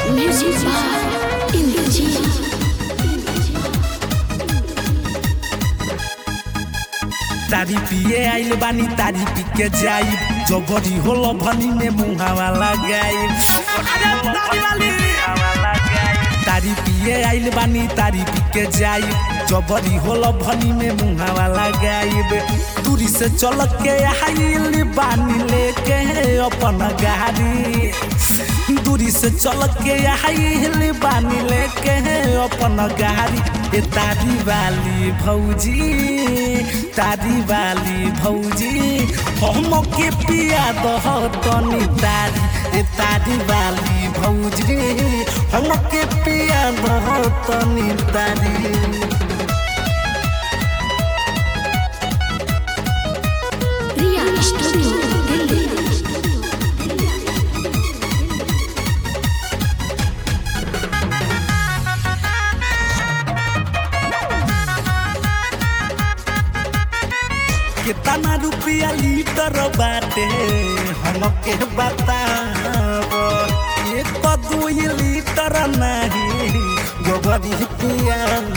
Music by Indrajit. तारी पिए आइल बानी तारी पी के जाई जबरी होलो भनी में मुहावा लगाई अरे तारी वाली तारी पिए आइल बानी तारी पी के जाई जबरी होलो भनी में मुहावा लगाई दूरी से चल के आइल बानी लेके अपन गाड़ी दूरी से चल के आइल बानी लेके अपन गाड़ी ए तारी वाली भौजी तारी वाली भौजी हम के पिया दह तनी तारी ए तारी वाली भौजी हम के पिया दह तनी तारी Riya Studio, Delhi. कितना रुपया लीटर बाटे हमके बताब एक दू लीटर नहीं गोबरी पियाब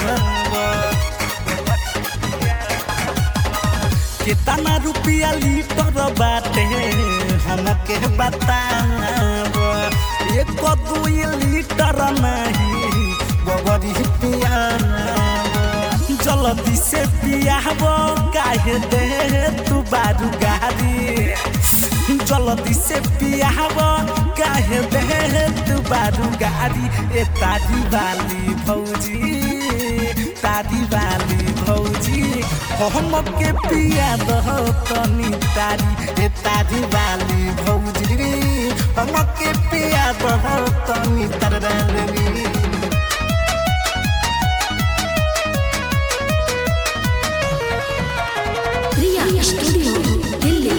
कितना रुपया लीटर बाटे हमके बताब एक दू लीटर नहीं गोबरी पियाब जल्दी से पियाब काहे दे तू बारू गाड़ी जल्दी से पियाब काहे दे तू बारू गाड़ी ए तारी वाली भौजी तारी वाली भौजी हम के पिया दह तनी तारी ए तारी वाली भौजी हम के पिया दह तनी तारी Riya Studio, Delhi.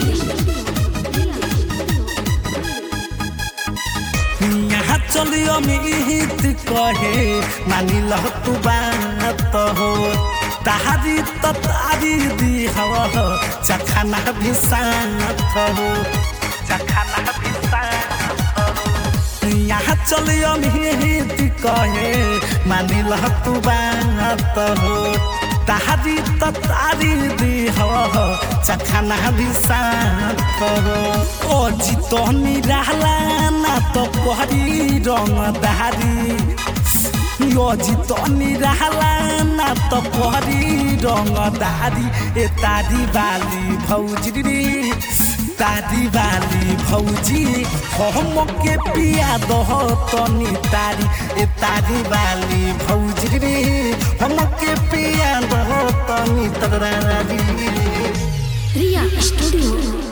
यहाँ चलियो मिहित कहे मानी लह तू बात हो तारी त तारी दी हो चखाना भी साथ हो चखाना भी साथ हो यहाँ चलियो मिहित कहे मानी लह तू बात हो तारी त तारी दी हो चखाना भी साथ हो ओ जितनी रहला ना तो पहरी रंग दारी यो जितनी रहला ना तो पहरी रंग दारी ए तारी वाली भौजी रे तारी वाली भौजी हम के पिया दह तनी तारी ए तारी वाली भौजी रे हम के पिया दह तनी तारी Riya Studio,